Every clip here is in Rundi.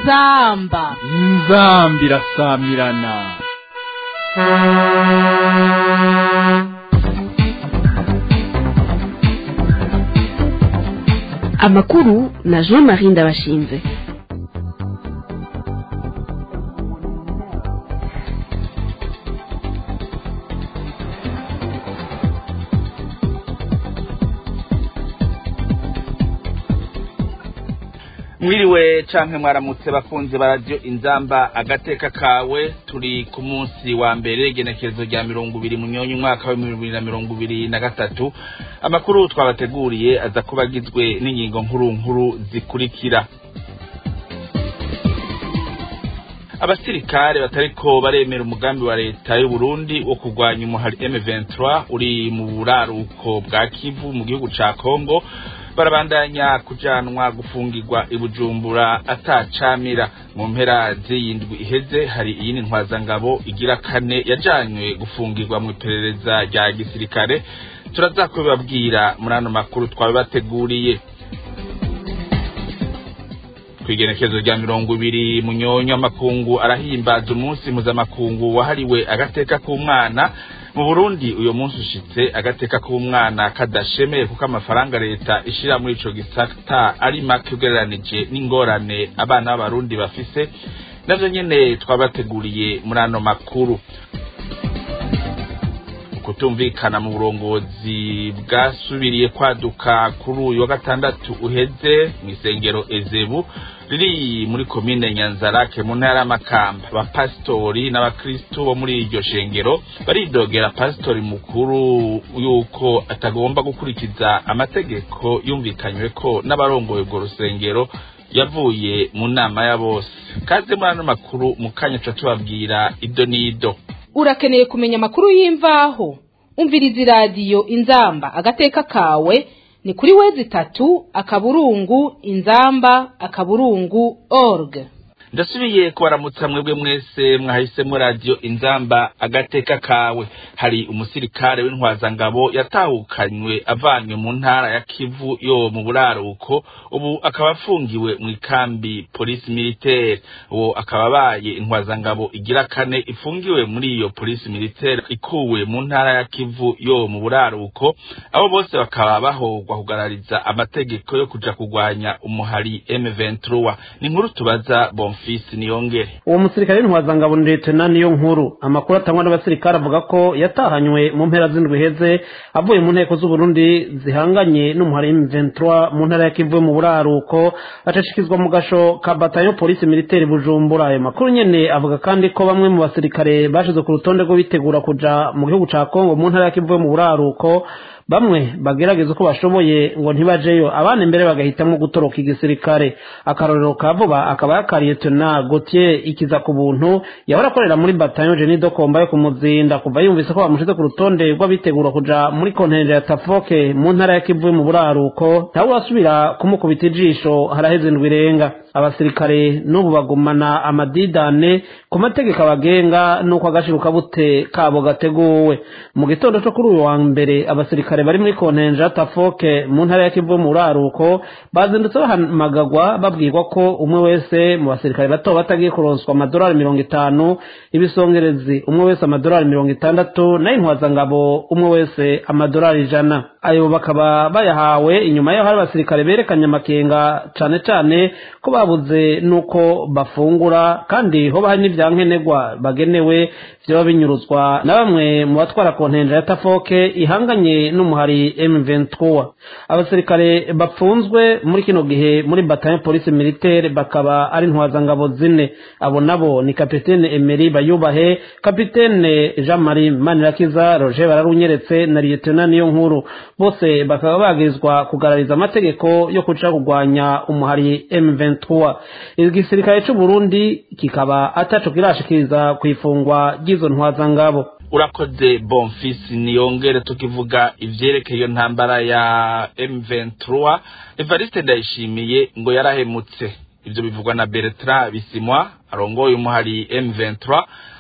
inzamba inzambi irasamirana amakuru na jean marie ndabashinze mwiriwe canke mwaramutse bakunze baradiyo inzamba agateka kawe turi ku munsi wa mbere igenekerezo rya mirongo ibiri munyonyi umwaka wa bibiri na mirongo ibiri na gatatu amakuru twabateguriye aza kuba agizwe n'ingingo nkuru nkuru zikurikira abasirikare batariko baremera umugambi wa leta y'u Burundi wo kurwanya umuhari M23 uri mu buraruko bwa Kivu mu gihugu ca Kongo barabandanya kujanwa gufungirwa i Bujumbura atacamira mu mpera z'iyindwi iheze hari iyindi ntwazangabo igira kane yajanywe gufungirwa mu iperereza rya gisirikare turaza kubibabwira muri ano makuru twabibateguriye kwigenekezo rya mirongo ibiri munyonyo amakungu arahimbaza umunsi mpuzamakungu wahariwe agateka k'umwana mu burundi uyo munsi ushitse agateka k'umwana kadashemeye kuko amafaranga leta ishira muri ico gisata ari make ugereranije n'ingorane abana b'abarundi bafise navyo nyene twabateguriye muri ano makuru kutumvikana mu burongozi bwasubiriye kwaduka kuri uyu wa gatandatu uheze mw'isengero ezebu riri muri komine nyanzarake mu ntara y'amakamba abapasitori n'abakristu bo muri iryo shengero baridogera pasitori mukuru yuko atagomba gukurikiza amategeko yumvikanywe ko n'abarongoye urwo rusengero yavuye mu nama ya bose kaze muri ano makuru mu kanya tuba tubabwira ido n'ido urakeneye kumenya amakuru y'imvaho umviriza iradiyo inzamba agateka kawe ni kuri wezi itatu akaburungu inzamba akaburungu org ndasubiye kubaramutsa mwebwe mwese mwahisemo radiyo inzamba agateka kawe hari umusirikare w'intwazangabo yatahukanywe avanywe mu ntara ya kivu yo mu buraruko ubu akaba afungiwe mu ikambi polisi militaire uwo akaba abaye intwazangabo igira kane ifungiwe muri iyo polisi militaire ikuwe mu ntara ya kivu yo mu buraruko abo bose bakaba bahogwa kugarariza amategeko yo kuja kurwanya umuhari M23 ni inkuru tubaza bonfi fisi niyongere uwo musirikare w'intwazangabo ni leta niyo nkuru amakuru atangwa n'abasirikare avuga ko yatahanywe mu mpera z'indwi heze avuye mu nteko z'uburundi zihanganye n'umuhari M23 mu ntara ya Kivu mu buraruko acashikizwa mu gasho ka batayo polisi militaire Bujumbura ayo makuru nyene avuga kandi ko bamwe mu basirikare bashize ku rutonde rwo bitegura kuja mu gihugu ca Kongo mu ntara ya Kivu mu buraruko bamwe bagerageza uko bashoboye ngo ntibajeyo abandi mbere bagahitamo gutoroka igisirikare akarorero ka vuba akaba yakariye tona Gauthier ikiza ku buntu yahora akorera muri bataillon Jenny Dokomba yo kumuzinda kuva yumvise ko bamushize ku rutonde rw'abitegura kuja muri kontinere ya Tafoke mu ntara ya Kivu mu buraruko ntawe wasubira kumukubita ijisho haraheze indwi irenga abasirikare n'ubu bagumana amadidane ku mategeko abagenga n'uko agashiruka bute kabo gateguwe mu gitondo cyo kuri uyu wa mbere abasirikare bari muri kontenja tafoke mu ntara ya kivu mu buraruko bazindutse bahamagagwa babwirwa ko umwe wese mu basirikare bato batagiye kuronswa amadolari mirongo itanu ibisongerezi umwe wese amadolari mirongo itandatu nayo intwazangabo umwe wese amadolari ijana ayo bakaba bayahawe inyuma yaho hari abasirikare berekanye amakenga cane cane ko babuze nuko bafungura kandi hoba hari n'ivyankenerwa bagenewe vyoba binyuruzwa na bamwe mu batwara kontenja ya tafoke ihanganye n'umuhari M23 abasirikare bapfunzwe muri kino gihe muri bataillon police militaire bakaba ari ntwazangabo zine abo nabo ni kapitene Emery Bayubahe kapitene Jean Marie Manirakiza Roger Bararunyeretse na lieutenant niyo nkuru bose bakaba bagirizwa kugarariza amategeko yo kuca kurwanya umuhari M23 igisirikare c'u Burundi kikaba ataco kirashikiriza kwifungwa ry'izo ntwazangabo urakoze bonfisi niyongere tukivuga ivyerekeye iyo ntambara ya M23 Evariste Ndayishimiye ngo yarahemutse ivyo bivugwa na Bertrand Bisimwa arongoye umuhari M23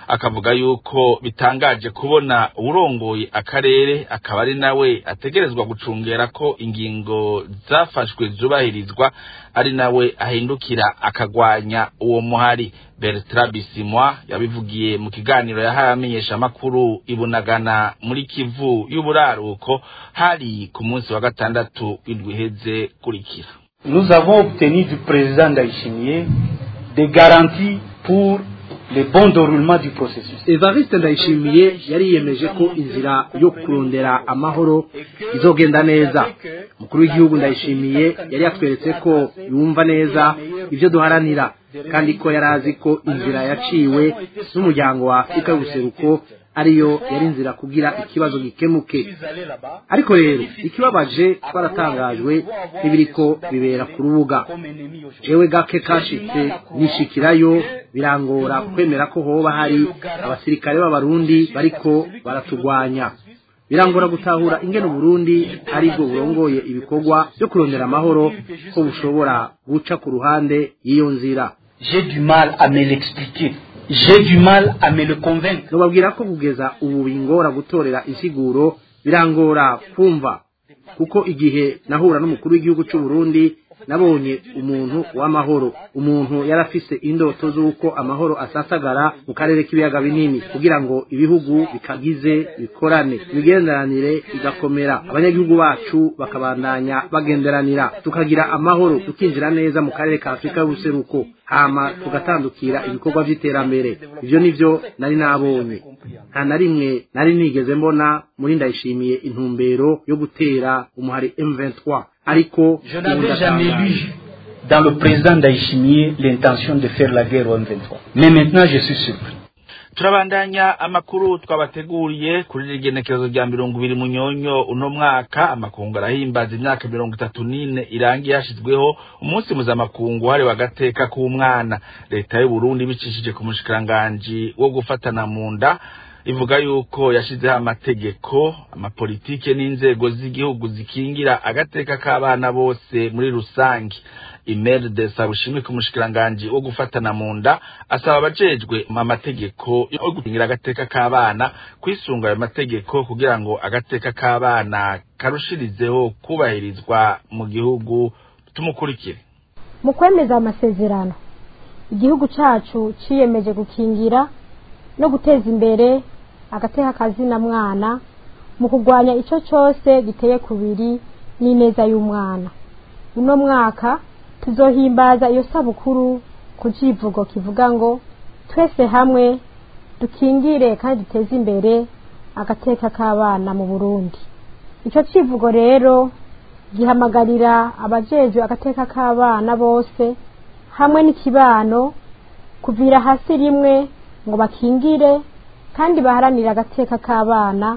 akavuga yuko bitangaje kubona uwurongoye akarere akaba ari nawe ategerezwa gucungera ko ingingo zafashwe zubahirizwa ari nawe ahindukira akagwanya uwo muhari Bertrand Bisimwa yabivugiye mu kiganiro yahaye amenyesha makuru ibunagana muri Kivu y'uburaruko hari ku munsi wa gatandatu w'indwi iheze kurikira Nous avons obtenu du président Ndayishimiye des garanties pour le bon déroulement du processus. Evariste Ndayishimiye yari yiyemeje ko inzira yo kurondera amahoro izogenda neza umukuru w'igihugu Ndayishimiye yari yatweretse ko yumva neza ibyo duharanira kandi ko yari azi ko inzira yaciwe n'umuryango wa Afurika y'ubuseruko ariyo yari inzira kugira ikibazo gikemuke ariko rero ikibabaje twaratangajwe n'ibiriko bibera ku rubuga jewe gake kashitse nishikirayo birangora kwemera ko hoba hari abasirikare b'abarundi bariko baratugwanya birangora gutahura ingene Burundi ari bwo burongoye ibikorwa byo kurondera amahoro ko bushobora guca ku ruhande y'iyo nzira J'ai du mal à me l'expliquer. J'ai du mal à me le convaincre. nobabwira ko kugeza ubu bingora gutorera insiguro birangora kumva kuko igihe nahura n'umukuru w'igihugu cy'u Burundi nabonye umuntu w'amahoro umuntu yarafise indoto z'uko amahoro asasagara mu karere k'ibiyaga binini kugira ngo ibihugu bikagize bikorane imigenderanire igakomera abanyagihugu bacu bakabandanya bagenderanira tukagira amahoro tukinjira neza mu karere ka afurika y'ubuseruko hama tugatandukira ibikorwa by'iterambere ibyo nivyo nari nabonye nta na rimwe nari nigeze mbona muri ndayishimiye intumbero yo gutera umuhari M23 ariko Je n'avais jamais lu dans le président Daishimier l'intention de faire la guerre au M23. Mais maintenant, je suis surpris. turabandanya amakuru twabateguriye kuri rigenekerezo rya mirongo ibiri munyonyo uno mwaka amakungu arahimbaza imyaka mirongo itatu n'ine irangiye hashyizweho umunsi mpuzamakungu wahariwe agateka k'umwana leta y'u Burundi bicishije ku mushikiranganji wo gufatana mu nda ivuga yuko yashyizeho amategeko amapolitike n'inzego z'igihugu zikingira agateka k'abana bose muri rusange imeri de sabushimike umushikiranganji wo gufatana mu nda asaba abajejwe amategeko yo gukingira agateka k'abana kwisunga ayo mategeko kugira ngo agateka k'abana karushirizeho kubahirizwa mu gihugu tumukurikire mu kwemeza amasezerano igihugu cyacu ciyemeje gukingira no guteza imbere agateka kazina mwana mu kurwanya icyo cyose giteye kubiri n'ineza y'umwana uno mwaka tuzohimbaza iyo sabukuru ku kivugo kivuga ngo twese hamwe dukingire kandi duteze imbere agateka k'abana mu burundi icyo kivugo rero gihamagarira abajejwe agateka k'abana bose hamwe n'ikibano kuvira hasi rimwe ngo bakingire kandi baharanire agateka k'abana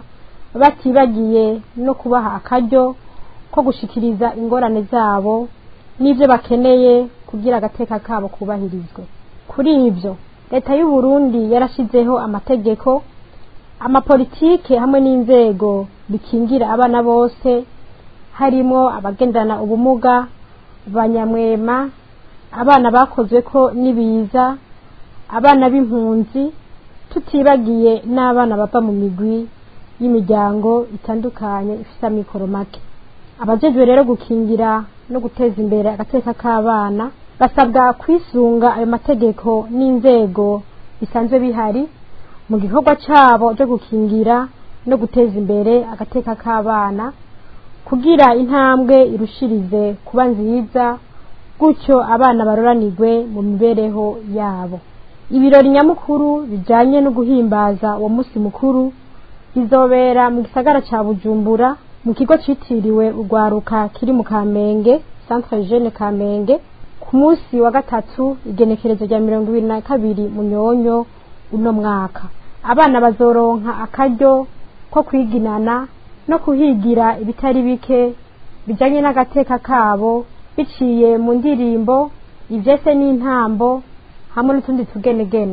batibagiye no kubaha akaryo ko gushikiriza ingorane zabo n'ibyo bakeneye kugira agateka kabo kubahirizwe kuri ibyo leta y'u Burundi yarashyizeho amategeko amapolitike hamwe n'inzego bikingira abana bose harimo abagendana ubumuga abanyamwema abana bakozwe ko n'ibiza abana b'impunzi tutibagiye n'abana bava mu migwi y'imiryango itandukanye ifite amikoro make abajejwe rero gukingira no guteza imbere agateka k'abana basabwa kwisunga ayo mategeko n'inzego bisanzwe bihari mu gikorwa cyabo cyo gukingira no guteza imbere agateka k'abana kugira intambwe irushirize kuba nziza gutyo abana baroranirwe mu mibereho yabo ibirori nyamukuru bijyanye no guhimbaza uwo munsi mukuru bizobera mu gisagara cya bujumbura mu kigo cyitiriwe urwaruka kiri mu kamenge centre jeune kamenge ku munsi wa gatatu igenekerezo rya mirongo ibiri na kabiri munyonyo uno mwaka abana bazoronka akaryo ko kwiginana no kuhigira ibitari bike bijyanye n'agateka kabo biciye mu ndirimbo ibyese n'intambo hamwe n'utundi tugenegene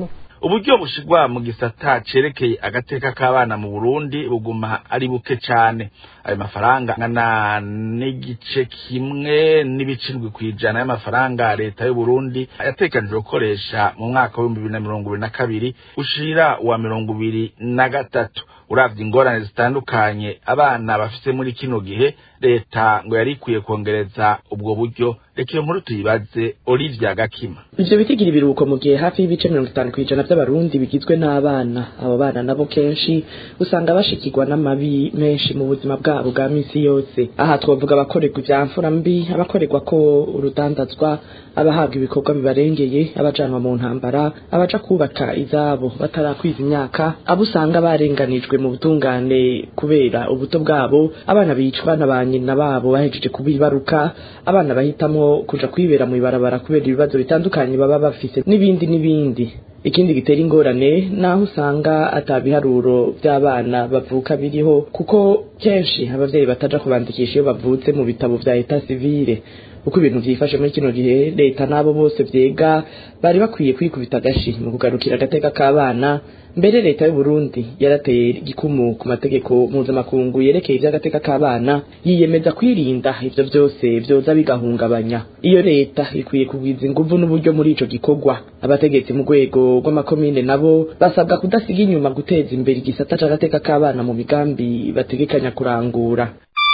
uburyo bushigwa mu gisata cerekeye agateka k'abana mu burundi buguma ari buke cane ayo mafaranga angana n'igice kimwe n'ibicindwi kw'ijana y'amafaranga leta y'uburundi yatekanijwe gukoresha mu mwaka w'ibihumbi bibiri na mirongo ibiri na kabiri ushira uwa mirongo ibiri na gatatu uravye ingorane zitandukanye abana bafise muri kino gihe leta ngo yari ikwiye kongereza ubwo buryo reka iyo nkuru tuyibaze olivia gakima ivyo bitigira ibiruhuko mu gihe hafi y'ibice mirongo itanu kw'ijana vy'abarundi bigizwe n'abana abo bana nabo kenshi usanga bashikirwa n'amabi menshi mu buzima bwabo bwa misi yose aha twavuga abakorerwa ivya mfura mbi abakorerwa ko urudandazwa abahabwa ibikorwa bibarengeye abajanwa mu ntambara abaja kubaka izabo batarakwiza imyaka abo usanga barenganijwe mu butungane kubera ubuto bwabo abana bicwa na ba nyina babo bahejeje kubibaruka abana bahitamwo kuja kwibera mu ibarabara kubera ibibazo bitandukanye baba bafise n'ibindi n'ibindi ikindi gitera ingorane naho usanga atabiharuro by'abana bavuka biriho kuko kenshi abavyeyi bataja kubandikisha iyo bavutse mu bitabo vya eta civile uko ibintu vyifashe muri kino gihe leta n'abo bose vyega bari bakwiye kwikubita agashi mu kugarukira agateka k'abana mbere leta y'u Burundi yarateye igikumu ku mategeko mpuzamakungu yerekeye ivy'agateka k'abana yiyemeza kwirinda ivyo vyose vyoza bigahungabanya iyo leta ikwiye kugwiza inguvu n'uburyo muri ico gikorwa abategetsi mu rwego rw'amakomine nabo basabwa kudasiga inyuma guteza imbere igisata c'agateka k'abana mu migambi bategekanya kurangura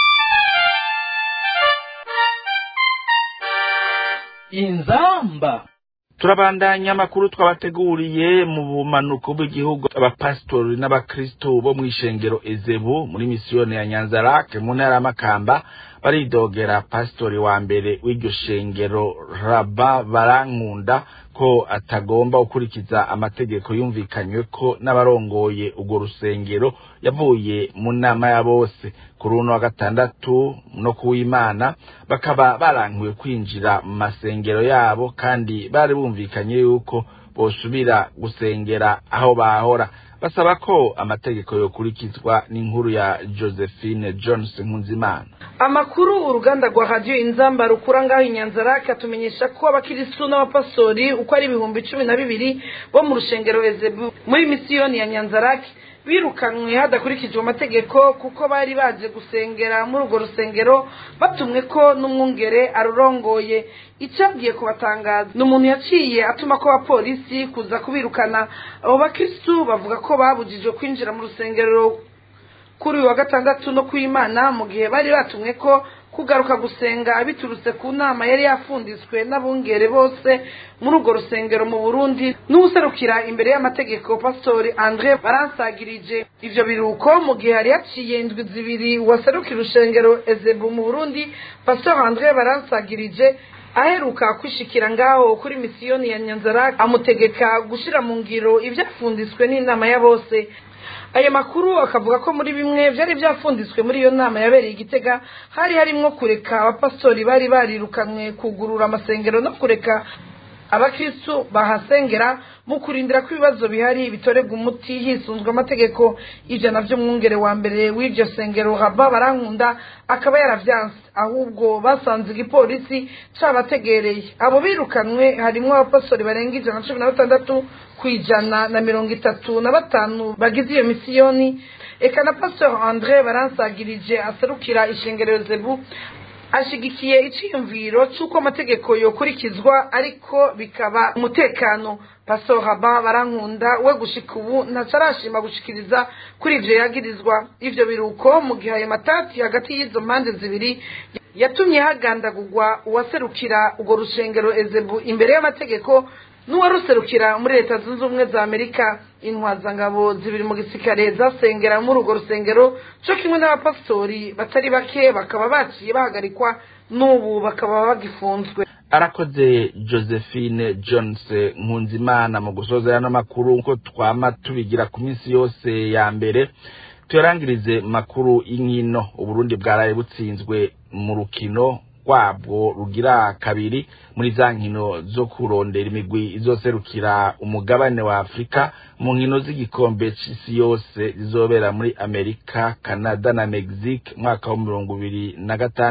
inzamba turabandanya amakuru twabateguriye mu bumanuko bw'igihugu abapasitori n'abakristo bo mw'ishengero ezebu muri misiyoni ya nyanzarake mu ntara y'amakamba baridogera pasitori wa mbere w'iryo shengero raba barankunda ko atagomba gukurikiza amategeko yumvikanywe ko n'abarongoye urwo rusengero yavuye mu nama ya bose kuri uno wa gatandatu no kuw'imana bakaba barankiwe kwinjira mu masengero yabo kandi bari bumvikanye yuko bosubira gusengera aho bahora basaba ko amategeko yokurikizwa n'inkuru ya josephine jones nkunzimana amakuru uruganda rwa radiyo inzamba rukura ngaho inyanzarake atumenyesha ko abakirisitu n'abapasori uko ari ibihumbi cumi na bibiri bo mu rushengero ezebu muri misiyoni ya nyanzarake birukanwe hadakurikijwe amategeko kuko bari baje gusengera muri urwo rusengero batumwe ko n'umwungere arurongoye icyagiye kubatangaza ni umuntu yaciye atuma ko abapolisi kuza kubirukana abo bakirisitu bavuga ko babujijwe kwinjira mu rusengero kuri uyu wa gatandatu no kw'imana mu gihe bari batumwe ko kugaruka gusenga biturutse ku nama yari yafunditswe n'abungere bose muri urwo rusengero mu burundi n'uwuserukira imbere y'amategeko pasitori andre baransagirije ivyo biruko mu gihe hari haciye indwi zibiri uwaserukira urusengero ezebu mu burundi pasitori andre baransagirije aheruka kwishikira ngaho kuri misiyoni ya nyanzara amutegeka gushira mu ngiro ivyafunditswe n'inama ya bose ayo makuru akavuga ko muri bimwe byari byafunditswe muri iyo nama yabereye igitega hari harimwo kureka abapasitori bari barirukanwe kugurura amasengero no kureka abakristu bahasengera mu kurindira ko ibibazo bihari bitorerwa umuti hisunzwe amategeko ivyo navyo mwungere wa mbere w'iryo sengero haba barankunda akaba yaravyanse ahubwo basanze igipolisi cabategereye abo birukanwe harimwo abapastori barenga ijana na cumi na batandatu kwijana na mirongo itatu na batanu bagize iyo misiyoni eka na pastor andre baransagirije aserukira ishengero zebu ashigikiye iciyumviro c'uko amategeko yokurikizwa ariko bikaba umutekano pastor haba barankunda we gushika ubu ntacarashima gushikiriza kuri ivyo yagirizwa ivyo biruko mu gihe ayo matati hagati y'izo mpande zibiri yatumye hagandagurwa uwaserukira urwo rushengero ezebu imbere y'amategeko n'uwaruserukira muri leta zunze ubumwe za amerika intwazangabo zibiri mu gisirikare zasengera muri urwo rusengero co kimwe n'abapasitori batari bake bakaba baciye bahagarikwa n'ubu bakaba bagifunzwe arakoze josephine jones nkunzimana mu gusoza yano makuru nko twama tubigira ku minsi yose ya mbere tuyarangirize makuru y'inkino uburundi bwaraye butsinzwe mu rukino rwabwo rugira kabiri muri za nkino zo kurondera imigwi izoserukira umugabane wa afurika mu nkino z'igikombe c'isi yose zizobera muri amerika canada na mexique mwaka wa mirongo ibiri na gatandatu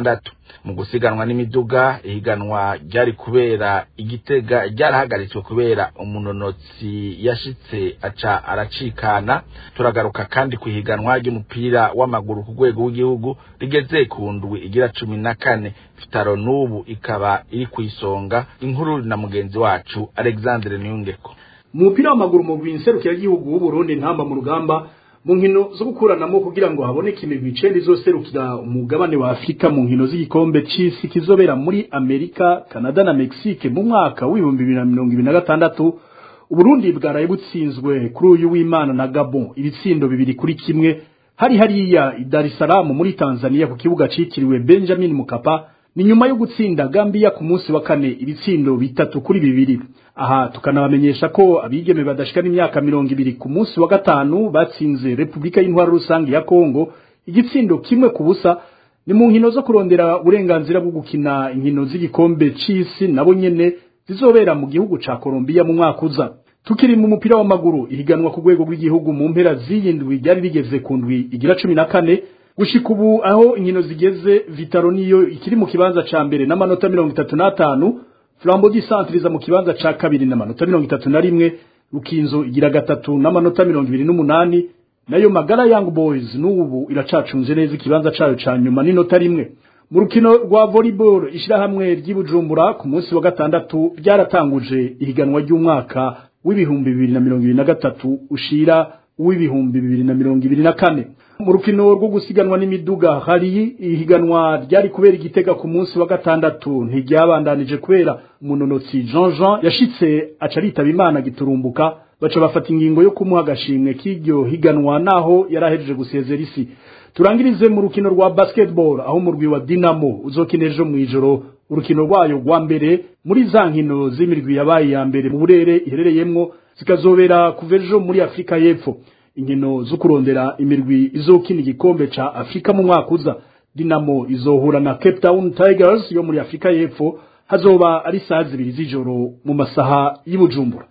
mu gusiganwa n'imiduga ihiganwa ryari kubera igitega ryarahagaritswe kubera umunonotsi yashitse aca aracikana turagaruka kandi ku ihiganwa ry'umupira w'amaguru ku rwego rw'igihugu rigeze ku ndwi igira cumi na kane vitaro n'ubu ikaba iri ku isonga inkuru na mugenzi wacu alexandre niyungeko mu mupira w'amaguru mu rw'inserukiragihugu w'uburundi ntamba mu rugamba mu nkino zo gukuranamo kugira ngo haboneke imigwi icenda izoserukira umugabane wa afurika mu nkino z'igikombe c'isi kizobera muri amerika canada na mexique mu mwaka w'ibihumbi bibiri na mirongo ibiri na gatandatu uburundi bwaraye butsinzwe kuri uyu w'imana na gabon ibitsindo bibiri kuri kimwe hari hariya i dar es salaam muri tanzania ku kibuga citiriwe benjamin mukapa ni nyuma yo gutsinda Gambia ku munsi wa kane ibitsindo bitatu kuri bibiri aha tukanabamenyesha ko abigeme badashika n'imyaka mirongo ibiri ku munsi wa gatanu batsinze Republika y'Intwaro rusange ya Kongo igitsindo kimwe ku busa ni mu nkino zo kurondera uburenganzira bwo gukina inkino z'igikombe c'isi nabo nyene zizobera mu gihugu ca Colombia mu mwaka uza tukiri mu mupira w'amaguru ihiganwa ku rwego rw'igihugu mu mpera z'iyindwi ryari rigeze ku ndwi igira cumi na kane gushika ubu aho inkino zigeze vitaro niyo ikiri mu kibanza ca mbere n'amanota mirongo itatu n'atanu flambo di centre mu kibanza ca kabiri n'amanota mirongo itatu na rimwe rukinzo igira gatatu n'amanota mirongo ibiri n'umunani nayo magara young boys n'ubu iracacunze neza ikibanza cayo ca nyuma n'inota rimwe mu rukino rwa volleyball ishirahamwe ry'ibujumbura ku munsi wa gatandatu ryaratanguje ihiganwa ry'umwaka w'ibihumbi bibiri na mirongo ibiri na gatatu ushira uw'ibihumbi bibiri na mirongo ibiri na kane mu rukino rwo gusiganwa n'imiduga hari ihiganwa ryari kubera igitega ku munsi wa gatandatu ntiryabandanije kubera umunonotsi Jean Jean yashitse aca aritaba imana giturumbuka baca bafata ingingo yo kumuha agashimwe k'iryo higanwa naho yarahejeje gusezera isi turangirize mu rukino rwa basketball aho umurwi wa Dinamo uzokina ejo mu ijoro urukino rwayo rwa mbere muri za nkino z'imirwi yabaye ya mbere mu burere iherereyemwo zikazobera kuva ejo muri Afrika y'Epfo inkino zo kurondera imirwi izokina igikombe ca Afrika mu mwaka uza Dinamo izohura na Cape Town Tigers yo muri Afrika y'Epfo hazoba ari saa zibiri z'ijoro mu masaha y'Ibujumbura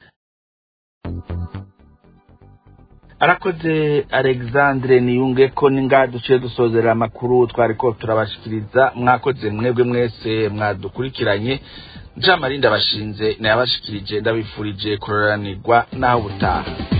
arakoze alexandre niyunge ko ninga duciye dusozera amakuru twariko turabashikiriza mwakoze mwebwe mwese mwadukurikiranye njamarinda bashinze nayabashikirije ndabifurije kuroranirwa naho butaha